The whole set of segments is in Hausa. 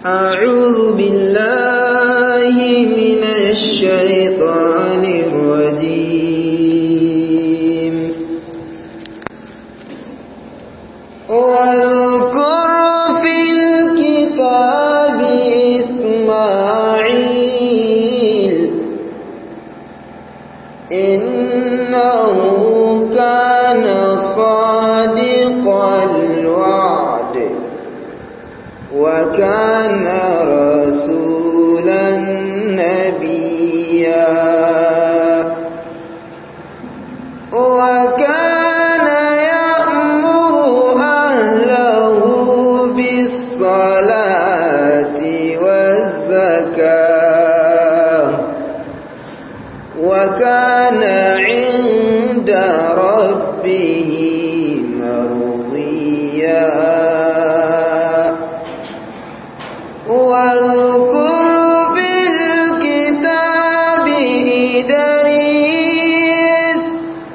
أعوذ بالله من الشيطان الرجيم واذكر في الكتاب إسماعيل إنه كان صادق الوعد وكان رسولا نبيا وكان يأمر أهله بالصلاة والزكاة وكان عند ربه مرضيا واذكر في الكتاب إدريس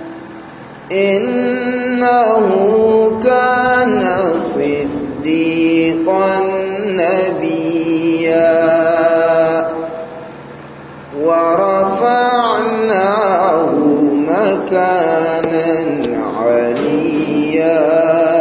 إنه كان صديقا نبيا ورفعناه مكانا عليا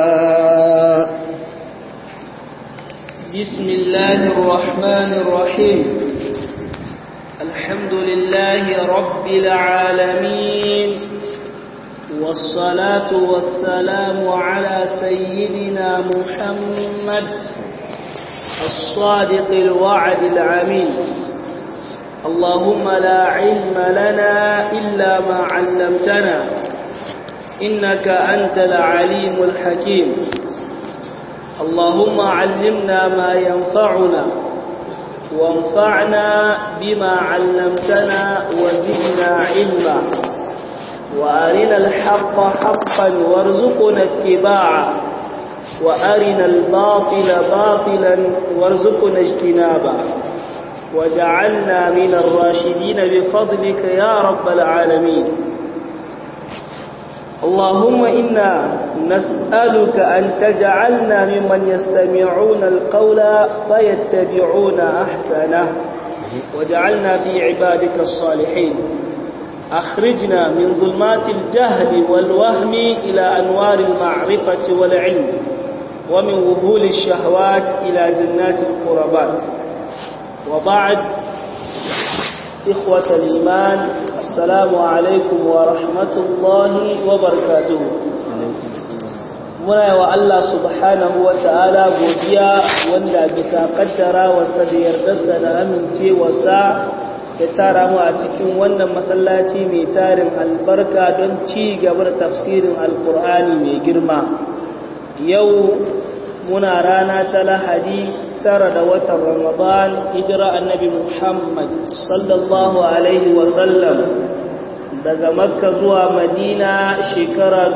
بسم الله الرحمن الرحيم الحمد لله رب العالمين والصلاة والسلام على سيدنا محمد الصادق الوعد العمين اللهم لا علم لنا إلا ما علمتنا إنك أنت العليم الحكيم اللهم علمنا ما ينفعنا وانفعنا بما علمتنا وزدنا علما وأرنا الحق حقا وارزقنا اتباعه وأرنا الباطل باطلا وارزقنا اجتنابه وجعلنا من الراشدين بفضلك يا رب العالمين اللهم إنا نسألك أن تجعلنا ممن يستمعون القول فيتبعون أحسنه وجعلنا في عبادك الصالحين أخرجنا من ظلمات الجهل والوهم إلى أنوار المعرفة والعلم ومن وهول الشهوات إلى جنات القربات وبعد إخوة الإيمان السلام عليكم ورحمة الله وبركاته muna wa Allah subhanahu wa ta'ala godiya wanda bisa kaddara wasa da yardarsa da amincewarsa ya tara mu a cikin wannan masallaci mai tarin albarka don ci gaba da tafsirin alkur'ani mai girma yau muna rana ta lahadi tara da watan ramadan hijira annabi muhammad sallallahu alaihi wasallam daga makka zuwa madina shekara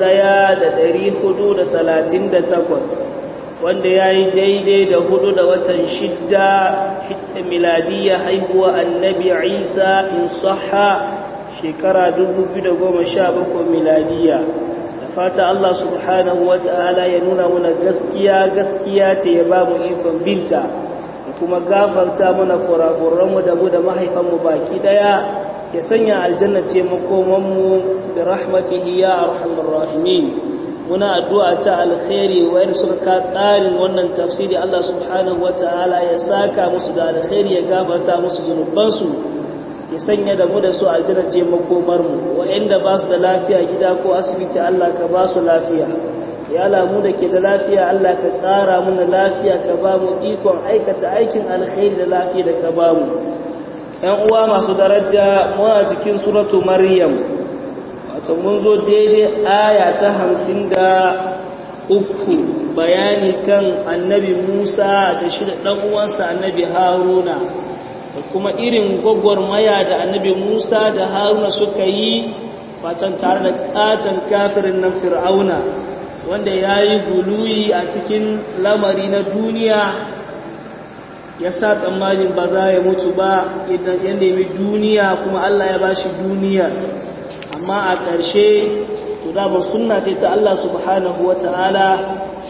takwas, wanda ya yi daidai da hudu da watan shidda miladiyya haihuwa annabi isa in saha shekara bakwai miladiyya da fata allah subhanahu wa ta'ala ya nuna muna gaskiya gaskiya ce ya ba mu ikon binta da kuma gafarta mana kurakuranmu da mu da mahaifanmu baki daya ya sanya aljanna ce makomanmu da rahmatihi ya arhamar rahimin muna addu'a ta alkhairi wayar suka ka tsarin wannan tafsiri Allah subhanahu wataala ya saka musu da alkhairi ya gafarta musu zunubansu ya sanya da mu da su aljanna ce makomarmu wayanda ba su da lafiya gida ko asibiti Allah ka ba su lafiya ya lamu da ke da lafiya Allah ka ƙara mana lafiya ka ba mu ikon aikata aikin alkhairi da lafiya da ka ba mu ‘yan uwa masu daraja muna cikin suratu maryam wato mun zo daidai aya ta hamsin da uku bayani kan annabi musa da shi da ɗan'uwansa annabi haruna da kuma irin gwagwarmaya da annabi musa da haruna suka yi fatan tare da ƙaton kafirin nan fir'auna wanda ya yi guluyi a cikin lamari na duniya ya sa tsammanin ba za ya mutu ba ya nemi duniya kuma Allah ya bashi duniya amma a ƙarshe to da ba sunna ce ta Allah subhanahu wata'ala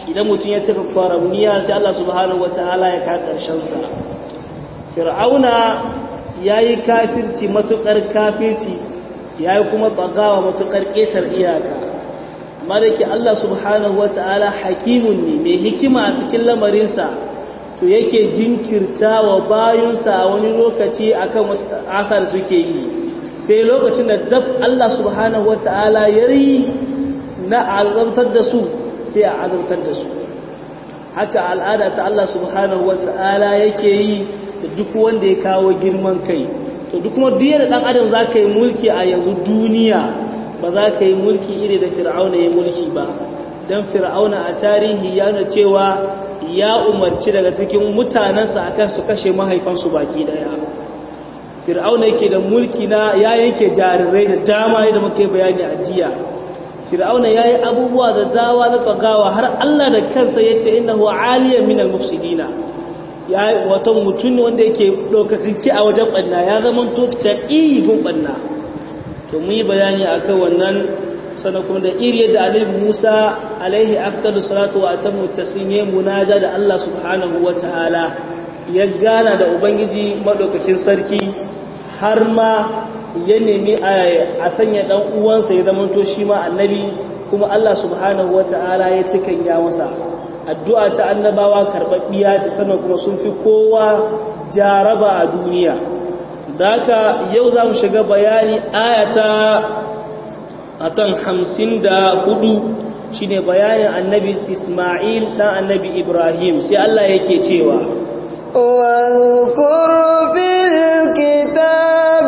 idan mutum ya cika kwaramniya sai Allah subhanahu wataala ya ka karshen sa fir'auna yayi kafirci matukar kafirci yayi kuma bagawa matukar ƙetar iyaka amma da ke Allah subhanahu wataala hakimun ne mai hikima a cikin lamarinsa to yake jinkirta wa bayunsa a wani lokaci akan asar suke yi sai lokacin da dab Allah subhanahu wata'ala ya yi na azabtar da su sai a azabtar da su haka al'ada ta Allah subhanahu wata'ala yake yi da duk wanda ya kawo girman kai to duk kuma duk da dan adam za ka yi mulki a yanzu duniya ba za ka yi mulki iri da fir'auna ya mulki ba don fir'auna a tarihi ya nuna cewa ya umarci daga cikin mutanensa akan su kashe mahaifansu baki daya fir'auna yake da mulki na ya yanke jarirai da dama da muka yi bayani a jiya fir'auna ya yi abubuwa da dawa na tsagawa har allah da kansa ya ce inda huwa aliyar minal mufsidina ya yi wata mutum wanda yake ɗaukakakki a wajen ɓanna ya zama to gun ɓanna to mun yi bayani a kan wannan sannan kuma da iri yadda alaihi musa alaihi afdalu salatu wa atamu tasime munaja da allah subhanahu wa ta'ala ya gana da ubangiji maɗaukakin sarki har ma ya nemi a sanya ɗan uwansa ya zama to shi ma annabi kuma Allah subhanahu wa ta'ala ya cikin ya masa addu'a ta annabawa karɓaɓɓiya da sannan kuma sun fi kowa jaraba a duniya da haka yau za mu shiga bayani ayata a kan hamsin da hudu shi ne bayanin annabi ismail ɗan annabi ibrahim sai Allah yake cewa واذكر في الكتاب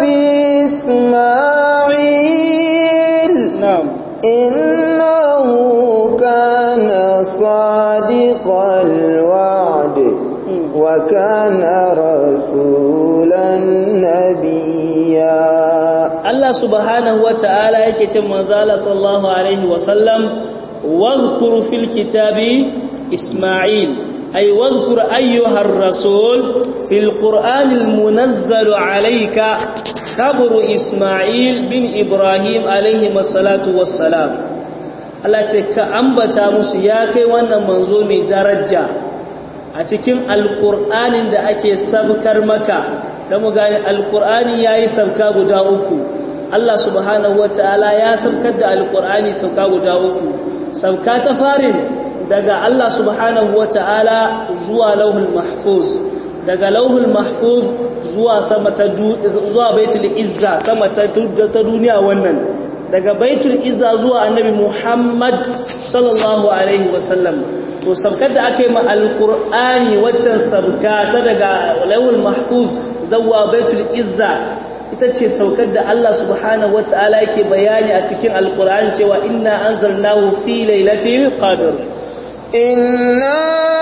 إسماعيل نعم إنه كان صادق الوعد وكان رسولا نبيا Allah subhanahu wa ta'ala yake ce manzala sallallahu alaihi wasallam wadhkur fil kitabi Isma'il ay wadhkur ayyuhar rasul fil qur'anil munazzal alayka kabru Isma'il bin Ibrahim alaihi wassalatu wassalam Allah ce ka ambata musu ya kai wannan manzo mai daraja a cikin alqur'anin da ake sabkar maka da mu gane alkur'ani ya yi sauka guda uku Allah subhanahu wata'ala ya saukar da alkur'ani sauka guda uku sauka ta farin daga Allah subhanahu wata'ala zuwa lauhul mahfuz daga lauhul mahfuz zuwa sama ta zuwa baitul izza sama ta ta duniya wannan daga baitul izza zuwa annabi Muhammad sallallahu alaihi wasallam to sabkar da aka yi ma alkur'ani waccan sabka ta daga lauhul mahfuz zawwa baitul izza ita ce saukar da Allah subhanahu wata'ala yake bayani a cikin alkur'ani cewa inna anzalnahu fi lailatul qadr inna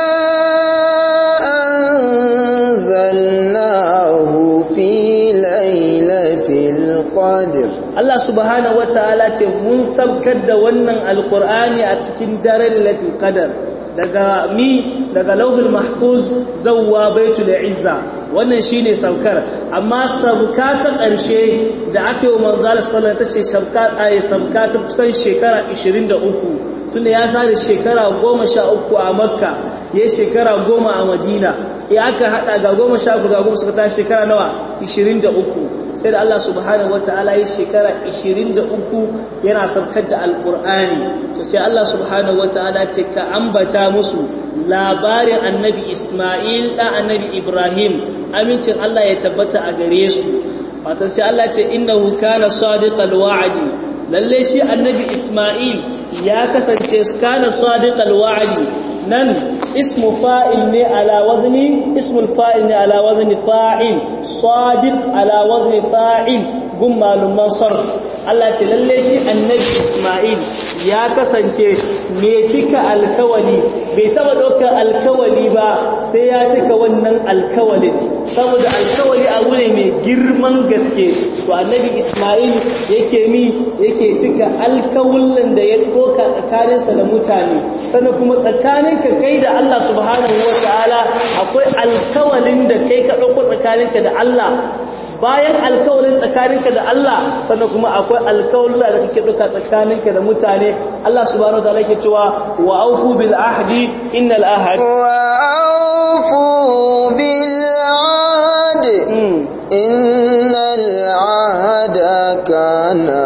anzalnahu fi lailatul qadr Allah subhanahu wata'ala ce mun saukar da wannan alkur'ani a cikin daren lailatul qadr daga mi daga lauhul mahfuz zawwa baitul izza wannan shine saukar amma sauka ta ƙarshe da aka yi manzal sallallahu ta ce sauka ayi sauka ta kusan shekara 23 tunda ya sa da shekara 13 a makka ya shekara 10 a madina ya aka hada ga 13 ga 10 suka ta shekara nawa 23 sai da Allah subhanahu wataala ya shekara 23 yana saukar da alqur'ani to sai Allah subhanahu wataala ce ka ambata musu labarin annabi Ismail da annabi Ibrahim amincin Allah ya tabbata a gare su wato sai Allah ce innahu kana sadiqal wa'di lalle shi annabi Ismail ya kasance kana sadiqal wa'di nan ismu fa'il ne ala wazni ismul fa'il ne ala wazni fa'il sadiq ala wazni fa'il gun malumman sarf Allah ce lalle shi annabi Ismail ya kasance me cika alkawali bai taba ɗaukar alkawali ba sai ya cika wannan alkawalin saboda alkawali abu ne mai girman gaske to annabi Ismail yake mi yake cika alkawullan da ya ɗauka tsakaninsa da mutane sannan kuma tsakaninka kai da Allah subhanahu wa ta'ala akwai alkawalin da kai ka ɗauko tsakaninka da Allah bayan alkawalin tsakaninka da Allah sannan kuma akwai alkawalin da kake duka tsakaninka da mutane Allah subhanahu wataala yake cewa wa aufu bil ahdi innal ahd wa aufu bil ahd innal ahda kana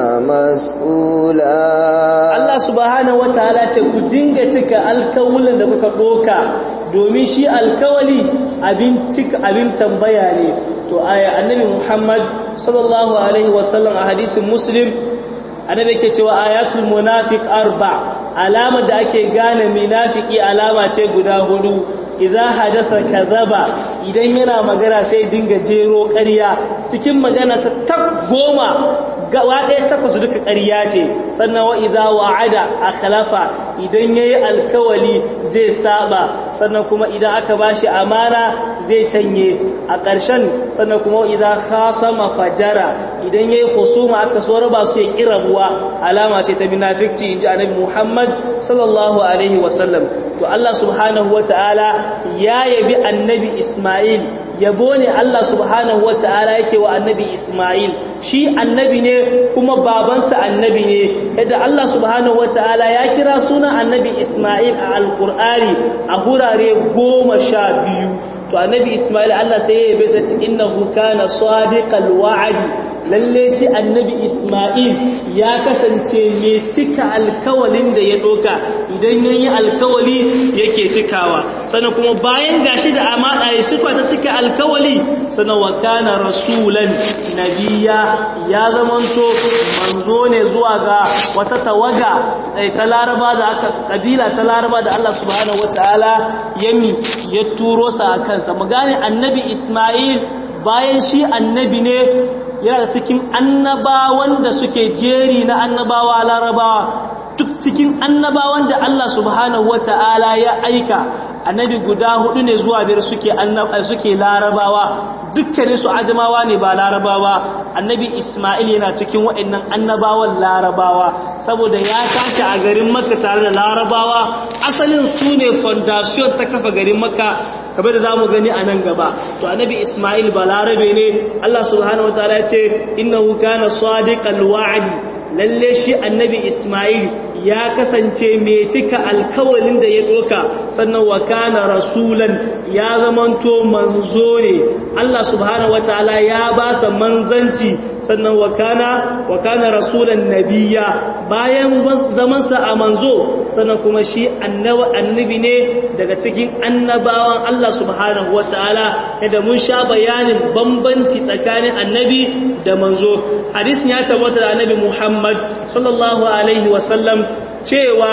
mas'ula Allah subhanahu wataala ce ku dinga cika alkawalin da kuka doka domin shi alkawali abin cika abin tambaya ne to aya annabi Muhammad sallallahu alaihi wasallam a hadisin Muslim annabi yake cewa ayatul munafiq arba alama da ake gane munafiki alama ce guda hudu idza hadatha kadhaba idan yana magana sai dinga jero ƙarya cikin magana ta tab goma gawa ɗaya takwas duka ƙarya ce sannan wa idza wa'ada akhlafa idan yayi alkawali zai saba sannan kuma idan aka bashi amana zai canye a ƙarshen sannan kuma idan khasama fajara idan yayi husuma aka so raba su ya kirabuwa alama ce ta munafiqci inji annabi Muhammad sallallahu alaihi wasallam to Allah subhanahu wataala ya yabi annabi Isma'il yabo ne Allah subhanahu wataala yake wa annabi Isma'il shi annabi ne kuma babansa annabi ne yadda Allah subhanahu wataala ya kira sunan annabi Isma'il a alqur'ani a hurare goma sha biyu to annabi Ismail Allah sai ya yabe sa innahu kana sadiqal wa'di lalle shi annabi Ismail ya kasance mai cika alkawalin da ya doka idan yayi alkawali yake cikawa sannan kuma bayan gashi da amana ya sifa ta cika alkawali sannan wa kana rasulan nabiyya ya zamanto manzo ne zuwa ga wata tawaga ta laraba da aka kabila ta laraba da Allah subhanahu wataala yami ya turo sa akan kansa mu gane annabi Ismail bayan shi annabi ne yana cikin annabawan da suke jeri na annabawa larabawa duk cikin annabawan da Allah subhanahu wata'ala ya aika annabi guda hudu ne zuwa biyar suke suke larabawa dukkanin su ajamawa ne ba larabawa annabi Ismail yana cikin waɗannan annabawan larabawa saboda ya tashi a garin Makka tare da larabawa asalin su ne foundation ta kafa garin Makka kamar da zamu gani a nan gaba to annabi Ismail balarabe ne Allah subhanahu wataala ya ce innahu kana sadiqal wa'd lalle shi annabi Ismail ya kasance mai cika alkawalin da ya doka sannan wa kana rasulan ya zamanto manzo ne Allah subhanahu wataala ya ba sa manzanci sannan wa kana wa kana rasulan nabiyya bayan zamansa a manzo sannan kuma shi annabi ne daga cikin annabawan Allah subhanahu wataala kada mun sha bayanin bambanci tsakanin annabi da manzo hadisin ya tabbata da annabi Muhammad sallallahu alaihi wasallam cewa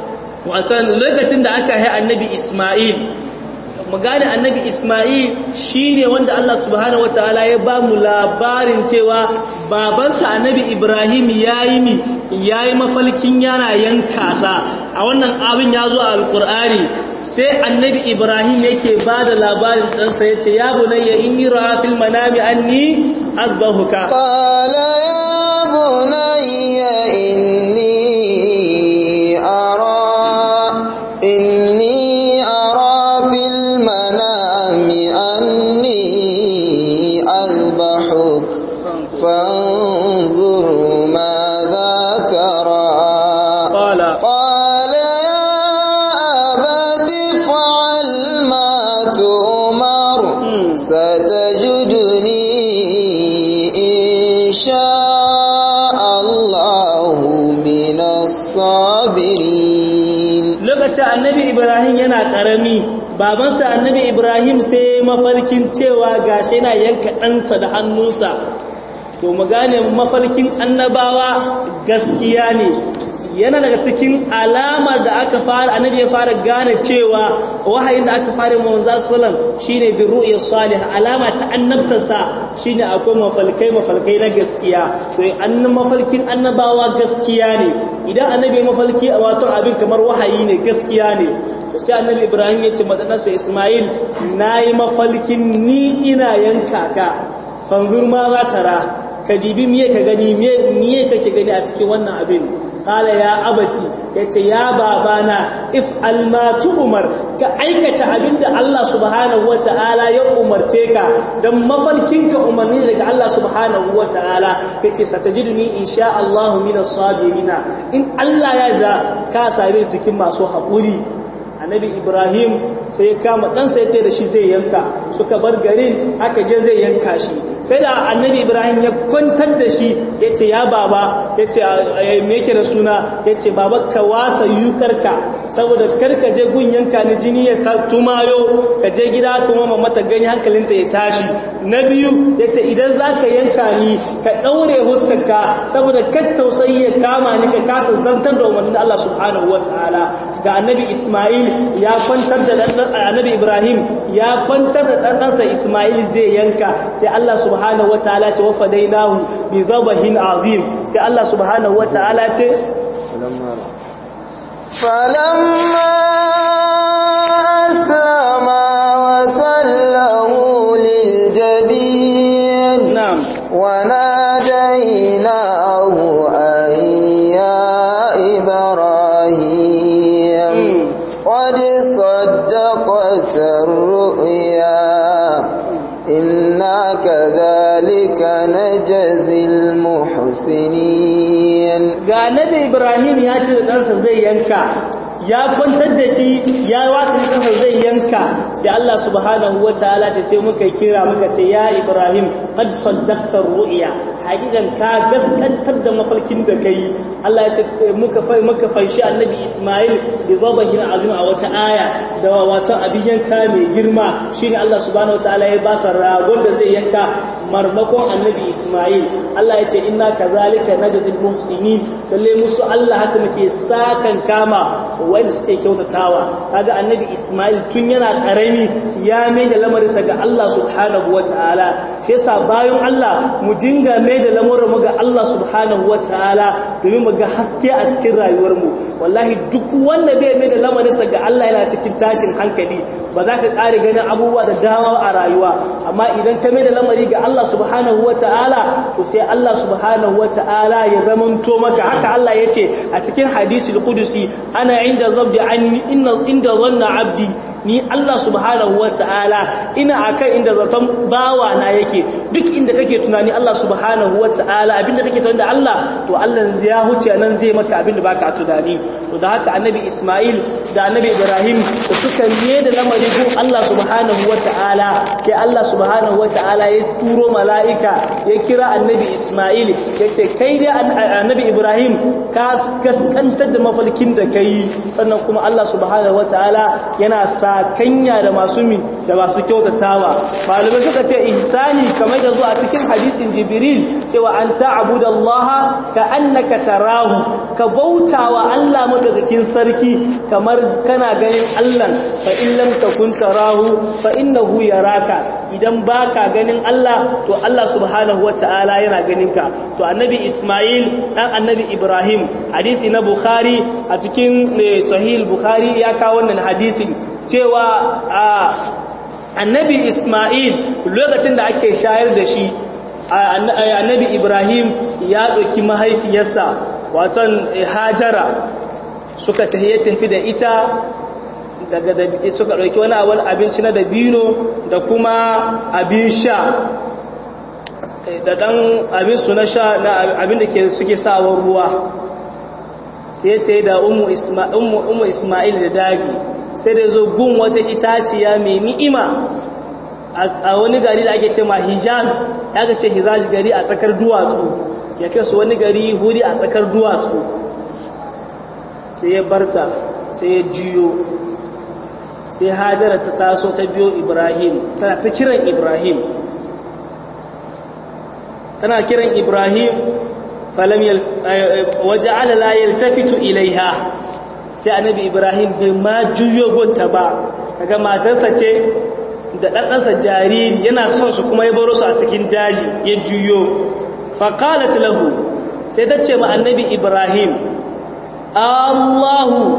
watan lokacin da aka yi annabi Isma'il mu gane annabi Ismail shine wanda Allah subhanahu wataala ya ba mu labarin cewa babansa annabi Ibrahim yayi mi yayi mafalkin yana yanka sa a wannan abin ya zo a alqur'ani sai annabi Ibrahim yake ba da labarin ɗansa yace ya bunayya inni ra'a fil manami anni azbahuka qala ya bunayya inni ara inni فانظر ماذا ترى قال قال يا أبت افعل ما تؤمر ستجدني إن شاء الله من الصابرين lokacin annabi Ibrahim yana karami babansa annabi Ibrahim sai mafarkin cewa gashi yana yanka ɗansa da hannunsa to mu gane mafarkin annabawa gaskiya ne yana daga cikin alamar da aka fara annabi ya fara gane cewa wahayin da aka fara manzo sallam shine bi ru'ya salih alama ta annabtarsa shine akwai mafalkai mafalkai na gaskiya to annan mafarkin annabawa gaskiya ne idan annabi mafalki a wato abin kamar wahayi ne gaskiya ne to sai annabi Ibrahim ya ce madanarsa Ismail nayi mafalkin ni ina yanka ka fanzur ma za tara ka dibi miye ka gani miye kake gani a cikin wannan abin qala ya abati yace ya babana if alma umar ka aikata abinda Allah subhanahu wataala ya umarce ka dan mafarkinka umarni daga Allah subhanahu wataala yace satajiduni insha Allah minas sabirina in Allah ya da ka same cikin masu haƙuri annabi ibrahim sai ya kama ɗansa ya da shi zai yanka suka bar garin aka je zai yanka shi sai da annabi ibrahim ya kwantar da shi ya ce ya baba ya ce me yake da suna ya ce baba ka wasa yukarka saboda karka je gun yanka ni jini ya tumayo ka je gida kuma mamata gani hankalinta ya tashi na biyu ya ce idan za ka yanka ni ka ɗaure huskarka saboda kar tausayi ya kama ni ka kasa zantar da umarnin Allah subhanahu wa ta'ala ga annabi Ismail ya kwantar da annabi Ibrahim ya kwantar da ɗanɗansa Ismail zai yanka sai Allah subhanahu wa ta'ala ce wa fadainahu bi zabahin azim sai Allah subhanahu wa ta'ala ce فلما أسلما وتله للجبين na'am وناديناه أن يا إبراهيم قد صدقت الرؤيا إنا كذلك نجزي المحسنين ga annabi Ibrahim ya ce da ɗansa zai yanka ya kwantar da shi ya wasu ɗansa zai yanka sai Allah subhanahu wa ta'ala ce sai muka kira muka ce ya Ibrahim qad saddaqta ru'ya hakikan ka gaskantar da mafarkin da kai Allah ya ce muka fai muka fanshi annabi Ismail bi zabahin azim a wata aya da wata abin yanka mai girma shine Allah subhanahu wa ta'ala ya ba sa ragon da zai yanka marmakon annabi Ismail Allah ya ce inna kazalika najzil muhsinin lalle musu Allah haka muke sakan kama wanda suke kyautatawa kaga annabi Ismail tun yana karami ya mai da lamarinsa ga Allah subhanahu wataala shi yasa bayan Allah mu dinga mai da lamarin mu ga Allah subhanahu wataala domin mu ga haske a cikin rayuwar mu wallahi duk wanda bai mai da lamarinsa ga Allah yana cikin tashin hankali ba za ka ƙare ganin abubuwa da dama a rayuwa amma idan ka mai da lamari ga Allah subhanahu wataala to sai Allah subhanahu wataala ya zamanto maka haka Allah yace a cikin hadisi al-qudusi ana inda zabdi anni inna inda zanna abdi ni Allah subhanahu wata'ala ina akan inda zaton bawa na yake duk inda kake tunani Allah subhanahu wata'ala abinda kake tunani da Allah to Allah ya huce nan zai maka abinda baka tunani to da haka annabi Ismail da annabi Ibrahim da suka ne da lamari ko Allah subhanahu wata'ala sai Allah subhanahu wata'ala ya turo mala'ika ya kira annabi Ismail yace kai dai annabi Ibrahim ka kaskantar da mafalkin da kai sannan kuma Allah subhanahu wata'ala yana sa kanya da masu mi da masu kyautatawa malamai suka ce ihsani kamar da zuwa cikin hadisin jibril cewa an ta'budallaha ka annaka tarahu ka bautawa Allah madaukakin sarki kamar kana ganin Allah fa in lam takun tarahu fa innahu yaraka idan baka ganin Allah to Allah subhanahu wataala yana ganin ka to annabi Ismail dan annabi Ibrahim hadisi na Bukhari a cikin sahih Bukhari ya kawo wannan hadisin cewa annabi Ismail lokacin da ake shayar da shi annabi Ibrahim ya ɗauki mahaifiyarsa watan Hajara suka tafi da ita daga da suka ɗauki wani abin abinci na dabino da kuma abin sha da ɗan abin su na sha na abin da suke sawar ruwa sai ta yi da umu Ismail da daji sai da zo gun wata itaciya mai ni'ima a wani gari da ake ce ma hijaz ya ga ce hijaz gari a tsakar duwatsu ya kai su wani gari huri a tsakar duwatsu sai ya barta sai ya jiyo sai hajara ta taso ta biyo ibrahim tana ta kiran ibrahim tana kiran ibrahim falam waje alala yaltafitu ilaiha sai annabi ibrahim bai ma juyo gonta ba kaga matarsa ce da ɗanɗansa jariri yana son su kuma ya baro su a cikin daji ya juyo faƙalat lahu sai ta ce ma annabi ibrahim allahu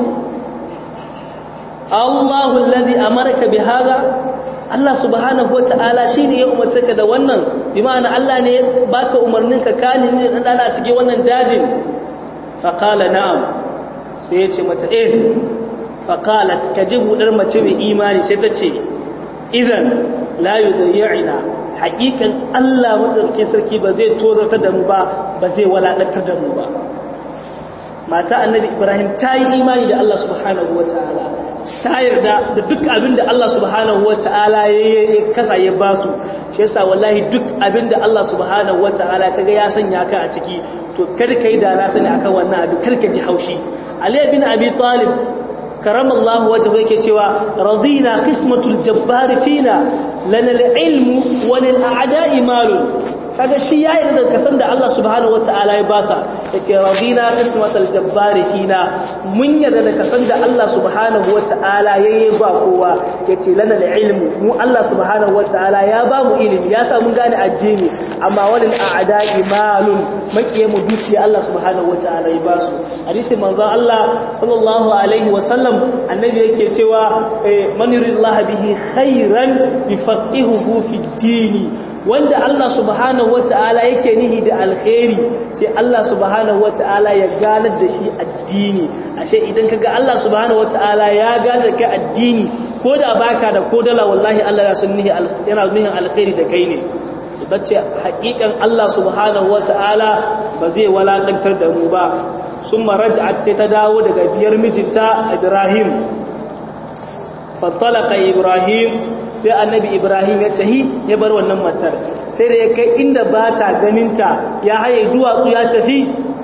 allahu lalzi amarka bi haga Allah subhanahu wa ta'ala shi ne ya umarce ka da wannan bi ma'ana Allah ne ya baka umarnin ka kani ne dan dana cikin wannan dajin faƙala na'am sai ya ce mata eh faƙalat ka ji buɗar mace mai imani sai ta ce idan layu da ya'ina haƙiƙan Allah matsarki sarki ba zai tozarta da mu ba ba zai walaɗantar da mu ba mata annabi ibrahim ta yi imani da Allah subhanahu wa ta'ala ta yarda da duk abin da Allah subhanahu wa ta'ala ya kasa ya ba su shi yasa wallahi duk abin da Allah subhanahu wa ta'ala ta ga ya sanya ka a ciki to kar kai da na sani akan wannan abin kar ka ji haushi Ali bin Abi Talib karamallahu wajhu yake cewa radina qismatul jabbar fina lana al-ilmu wa lil a'da'i malun kaga shi ya yarda da kasan da Allah subhanahu wataala ya basa yace radina qismatul jabbar fina mun yarda da kasan da Allah subhanahu wataala yayi ba kowa yace lana al-ilmu mu Allah subhanahu wataala ya ba mu ilimi ya sa mun gane addini amma walil a'da'i malun makiye mu dukiya Allah subhanahu wataala ya basu hadisi manzo Allah sallallahu alaihi wa sallam annabi yake cewa man yuridillahi bihi khairan yufaqihuhu fid dini wanda Allah subhanahu wata'ala yake nihi da alkhairi sai Allah subhanahu wata'ala ya ganar da shi addini ashe idan kaga Allah subhanahu wata'ala ya ganar da addini ko da baka da kodala wallahi Allah ya sun nihi yana nihin alkhairi da kai ne bace hakikan Allah subhanahu wata'ala ba zai walakantar da mu ba summa raj'at sai ta dawo daga biyar mijinta Ibrahim fatalaka Ibrahim sai annabi ibrahim ya tahi ya bar wannan matar sai da ya kai inda ba ta ganinta ya haye duwatsu ya tafi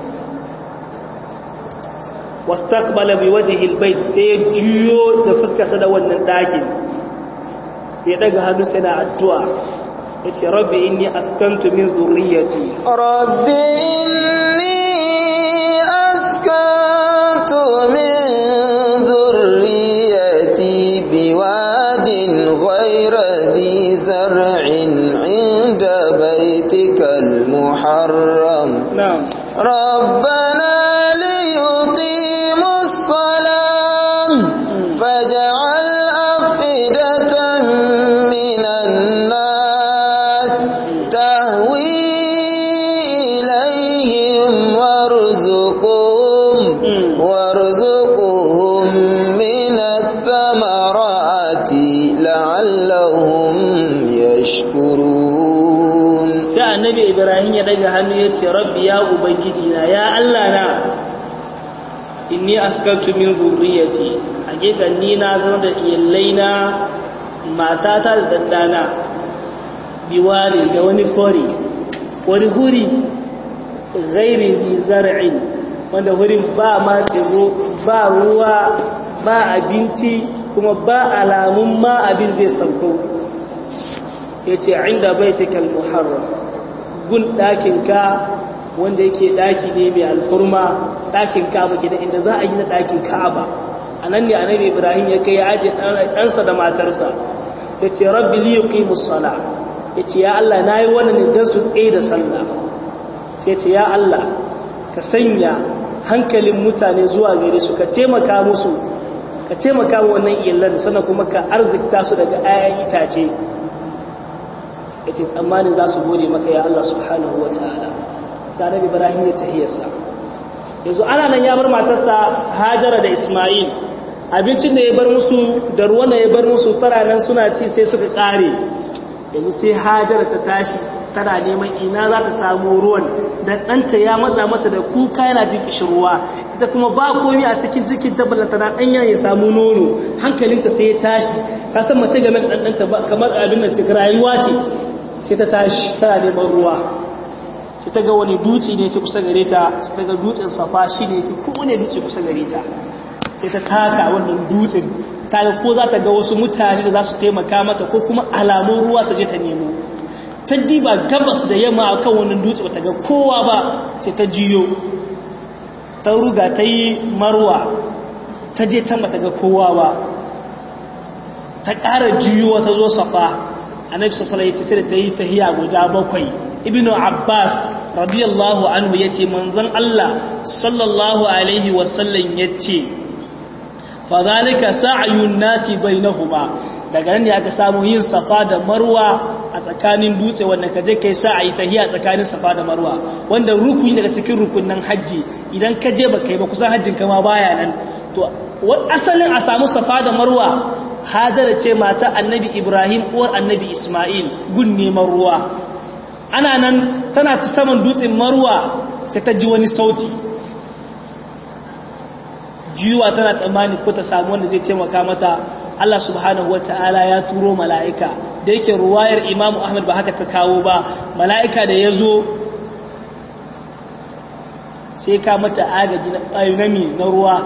wastaqbala bi wajhi albayt sai ya juyo da fuskarsa da wannan dakin sai ya daga hannu sai na addu'a yace rabbi inni askantu min dhurriyyati rabbi inni askantu min dhurriyyati biwadin غير ذي زرع عند بيتك المحرم نعم ربنا ليقيموا الصلاة فاجعل أفئدة من الناس تهوي إليهم وارزقهم وارزقهم من الثمرات لعلهم يشكرون sai annabi ibrahim ya daga hannu ya ce rabbi ya ubangiji na ya allah na inni askantu min zurriyati hakika ni na zama da iyalai na matata da daddana biwari da wani kori wani huri ghairi bi zar'in wanda hurin ba ma tsiro ba ruwa ba abinci kuma ba alamun ma abin zai sauko ya ce inda baitikal muharram gun ɗakinka wanda yake ɗaki ne mai alfurma ɗakin ka'aba ke da inda za a yi na ɗakin ka'aba a nan ne annabi ibrahim ya kai ya aje ɗansa da matarsa ya ce rabbi li yuqimus sala ya ce ya Allah na yi wannan ne don su tsaye da sallah sai ce ya Allah ka sanya hankalin mutane zuwa gare su ka taimaka musu ka taimaka wa wannan iyalan sannan kuma ka arzikta su daga ayan itace yake tsammanin za su gode maka ya Allah subhanahu wa ta'ala sanar ibrahim ya tahiyarsa yanzu ana nan ya bar matarsa hajara da ismail abincin da ya bar musu da ruwan da ya bar musu faranan suna ci sai suka kare yanzu sai hajara ta tashi tana neman ina za ta samu ruwan da ɗanta ya matsa mata da kuka yana jin kishirwa ita kuma ba komi a cikin cikin tabbata tana ɗanya ya samu nono hankalinta sai ya tashi ka san mace game da ɗanɗanta kamar abin da cikin rayuwa ce sai ta tashi tana neman ruwa sai ta ga wani dutse ne ke kusa gare ta sai ta ga dutsen safa shi ne ke kowane dutse kusa gare ta sai ta taka wannan dutsen ta ga ko za ta ga wasu mutane da za su taimaka mata ko kuma alamun ruwa ta je ta nemo ta diba gabas da yamma a kan wannan dutse ba ta ga kowa ba sai ta jiyo ta ruga ta yi marwa ta je can ba ta ga kowa ba ta ƙara jiyo ta zo safa annabi sallallahu alaihi wasallam sai da ta yi tahiya guda bakwai ibnu abbas radiyallahu anhu yace manzon Allah sallallahu alaihi wasallam yace fa zalika sa'yun nasi bainahuma daga nan ne aka samu yin safa da marwa a tsakanin dutse wanda kaje kai sa'ayi tahiya tsakanin safa da marwa wanda rukuni daga cikin rukunin haji idan ka je ba kai ba kusan hajjin kama baya nan to asalin a samu safa da marwa hajara ce mata annabi ibrahim uwar annabi ismail gun neman ruwa ana nan tana ci saman dutsen marwa sai ta ji wani sauti jiwa tana tsammani ko ta samu wanda zai taimaka mata Allah subhanahu wa ta'ala ya turo mala'ika da yake ruwayar imamu ahmad ba haka ta kawo ba mala'ika da ya zo sai ka mata agaji na ƙayunami na ruwa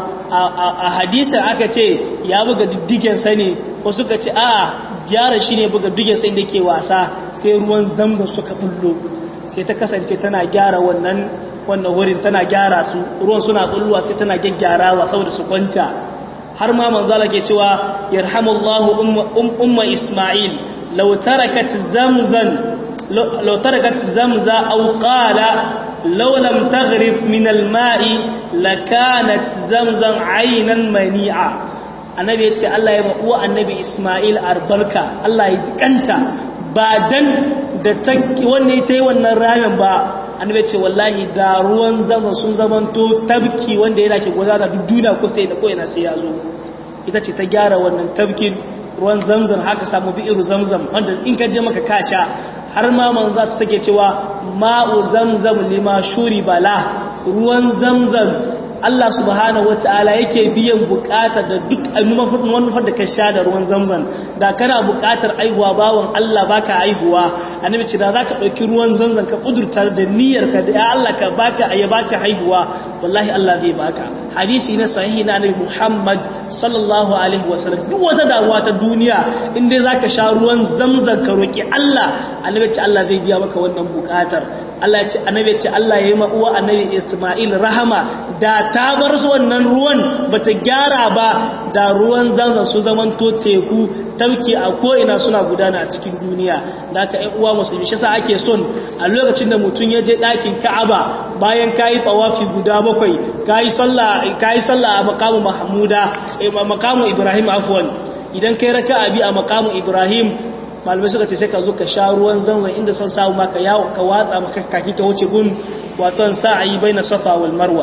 a hadisar aka ce ya buga diddigensa ne wasu ka ce a gyara shi ne buga diddigensa inda ke wasa sai ruwan zamzam suka bullo sai ta kasance tana gyara wannan wannan wurin tana gyara su ruwan suna bulluwa sai tana gyaggyarawa saboda su kwanta har ma manzala ke cewa yarhamullahu umma isma'il law tarakat zamzan law tarakat zamza aw qala law lam taghrif min al-ma'i lakanat zamzam aynan mani'a annabi yace Allah ya uwa annabi isma'il arbalka Allah ya jikanta ba dan da ta wanne ita yi wannan ramin ba annabi ce wallahi da ruwan zama sun zamanto tabki wanda yana ke gudana duk duniya ko sai da ko yana sai ya zo ita ce ta gyara wannan tabkin ruwan zamzam haka samu bi'iru zamzam wanda in ka je maka kasha har ma man za su sake cewa ma'u zamzam lima shuri bala ruwan zamzam Allah subhanahu wata'ala yake biyan bukatar da duk manufar da ka sha da ruwan zamzam da kana bukatar aihuwa bawon Allah baka aihuwa annabi ce da zaka dauki ruwan zamzam ka kudurtar da niyyar ka da Allah ka baka ya baka haihuwa wallahi Allah zai baka hadisi na sahihi na annabi Muhammad sallallahu alaihi wasallam duk wata damuwa ta duniya in dai zaka sha ruwan zamzam ka roki Allah annabi ce Allah zai biya maka wannan bukatar Allah ce annabi ce Allah yayi ma uwa annabi Isma'il rahama da ta bar su wannan ruwan bata gyara ba da ruwan zanzan su zaman to teku tauki a ko ina suna gudana a cikin duniya da ka ƴan uwa musulmi shi yasa ake son a lokacin da mutum ya je ɗakin Ka'aba bayan kayi tawafi guda bakwai kayi sallah kayi sallah a maqamu Mahmuda a maqamu Ibrahim afwan idan kai raka'a bi a maqamu Ibrahim malamai suka ce sai ka zo ka sha ruwan zanzan inda son samu maka yawo ka watsa maka kaki ka wuce gun waton sa'ayi bai na safa wal marwa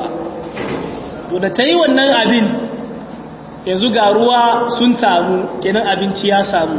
to da ta yi wannan abin yanzu ga ruwa sun samu kenan abinci ya samu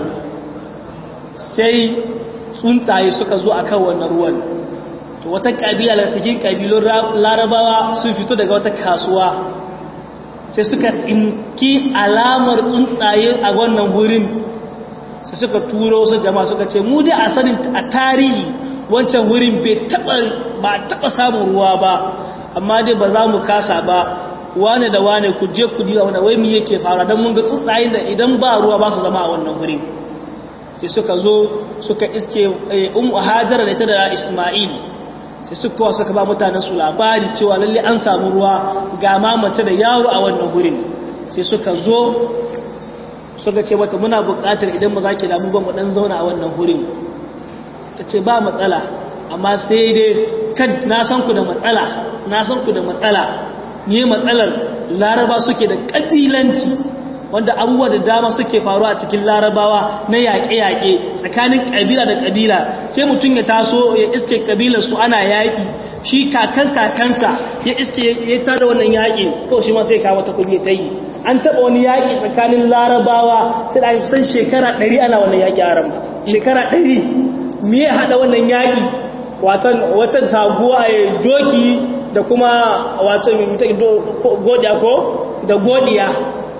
sai tsuntsaye suka zo a kan wannan ruwan to wata ƙabila daga cikin ƙabilun larabawa sun fito daga wata kasuwa sai suka tsinki alamar tsuntsaye a wannan wurin sai suka turo su jama'a suka ce mu dai a sanin a tarihi wancan wurin bai taba ba taba samun ruwa ba amma dai ba za mu kasa ba wane da wane ku je ku diwa wanda wai mi yake fara dan mun ga tsuntsayen da idan ba ruwa ba su zama a wannan wurin sai suka zo suka iske ummu hajara da ita da isma'il sai suka suka ba mutanen su labari cewa lalle an samu ruwa ga ma mace da yaro a wannan wurin sai suka zo suka ce mata muna buƙatar idan ba za ki damu ba mu dan zauna a wannan hurin ta ce ba matsala amma sai dai kad na san ku da matsala na san ku da matsala ne matsalar laraba suke da ƙabilanci wanda abubuwa da dama suke faruwa a cikin larabawa na yaƙe-yaƙe tsakanin ƙabila da ƙabila sai mutum ya taso ya iske ƙabilar su ana yaƙi shi kakan kakansa ya iske ya tada wannan yaƙi ko shi ma sai kawo ta kuɗi ta yi an taɓa wani yaƙi tsakanin larabawa sai da kusan shekara ɗari ana wannan yaƙi a ran shekara ɗari me ya haɗa wannan yaƙi watan taguwa a doki da kuma watan godiya ko da godiya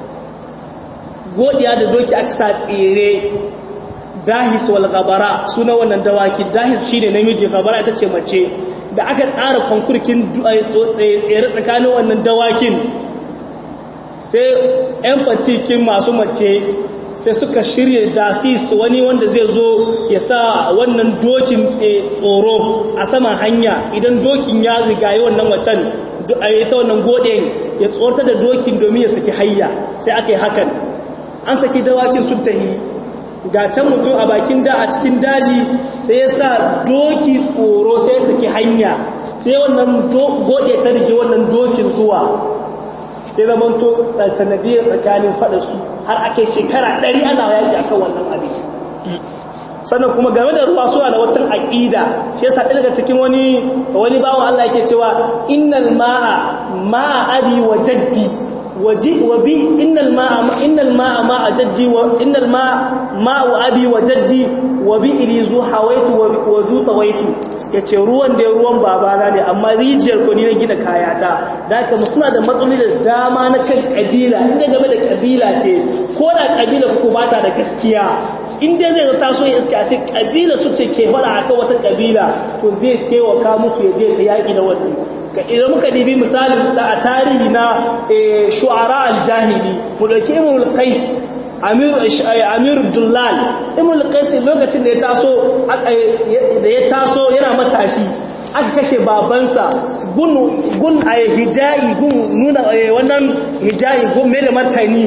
godiya da doki aka sa tsere dahis wal gabara suna wannan dawaki dahis shine namiji gabara ita ce mace da aka tsara konkurkin tsere tsakanin wannan dawakin sai 'yan fatikin masu mace sai suka shirya dasis wani wanda zai zo ya sa wannan dokin tsoro a saman hanya idan dokin ya rigaye wannan wacan ta wannan godin ya tsorta da dokin domin ya saki hayya sai aka yi hakan an saki dawakin sun tahi ga can mutum a bakin da a cikin daji sai ya sa doki tsoro sai ya saki hanya sai wannan gode ta rige wannan dokin zuwa sai zaman to sanadiyar tsakanin faɗa su har ake shekara ɗari ana yaƙi a kan wannan abin sannan kuma game da ruwa suna da wata aqida shi yasa ɗaya daga cikin wani wani bawon Allah yake cewa innal ma'a ma'a abi wa jaddi waji wa bi innal ma'a innal ma'a ma'a jaddi wa innal ma'a ma'u abi wa jaddi wa bi ilizu hawaitu wa zu tawaitu yace ruwan da ruwan babana ne amma rijiyar ko ni na gina kayata da haka suna da matsaloli da dama na kan kabila inda game da kabila ce ko da kabila ku bata da gaskiya in dai zai taso ya iska ce kabila su ce ke fara akan wata kabila to zai taimaka musu ya je ta yaki da wannan idan muka dibi misalin a tarihi na shu'ara al-jahili mu dauki imamul qais amir amir dullal imamul qais lokacin da ya taso da ya taso yana matashi aka kashe babansa gun gun ay hijayi gun nuna wannan hijayi gun mai da martani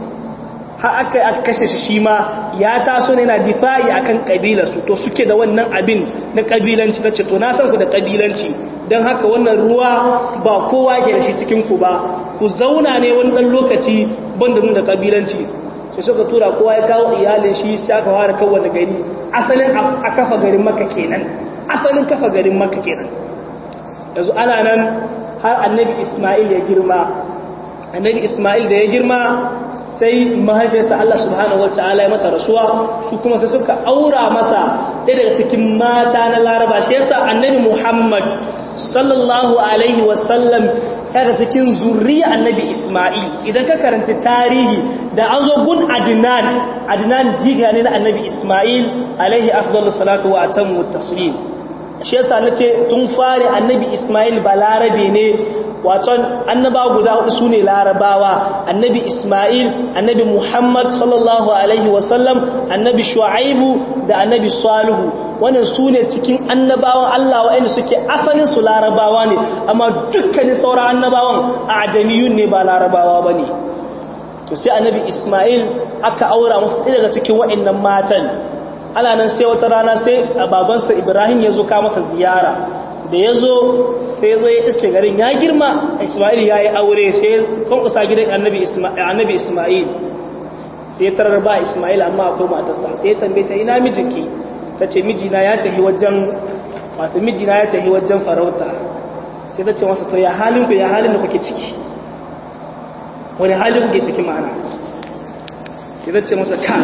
har aka aka kashe shi shi ma ya taso ne yana difa'i akan kabilarsu to suke da wannan abin na kabilanci nace to na san ku da kabilanci dan haka wannan ruwa ba kowa ke da shi cikin ku ba ku zauna ne wani dan lokaci banda nuna kabilanci sai suka tura kowa ya kawo iyalin shi sai aka fara kawo da gari asalin a kafa garin makka kenan asalin kafa garin makka kenan yanzu ana nan har annabi isma'il ya girma annabi isma'il da ya girma sai mahaifiyarsa Allah subhanahu wa ta'ala ya mata rasuwa su kuma sai suka aura masa ɗaya daga cikin mata na laraba shi yasa annabi muhammad sallallahu alaihi wasallam daga cikin zurriya annabi isma'il idan ka karanta tarihi da an zo gun adnan adnan jiga ne na annabi isma'il alaihi afdalus salatu wa atammu taslim shi yasa nace tun fare annabi isma'il balarabe ne waton annaba guda hudu su ne larabawa annabi ismail annabi muhammad sallallahu alaihi wasallam annabi shu'aibu da annabi salihu wannan su ne cikin annabawan allah wa'anda suke asalin su larabawa ne amma dukkanin sauran annabawan a ajamiyun ne ba larabawa ba ne to sai annabi ismail aka aura musu ɗaya daga cikin wa'annan matan ana nan sai wata rana sai babansa ibrahim ya zo ka masa ziyara da ya zo sai zo ya iske garin ya girma ismail ya yi aure sai kwankusa gidan annabi ismail sai tarar ba ismail amma akwai matarsa sai ya tambaye ta ina mijinki ta ce mijina ya tafi wajen wata mijina ya tafi wajen farauta sai ta ce masa to ya halin ku ya halin da kuke ciki wani halin kuke ciki ma'ana sai ta ce masa ka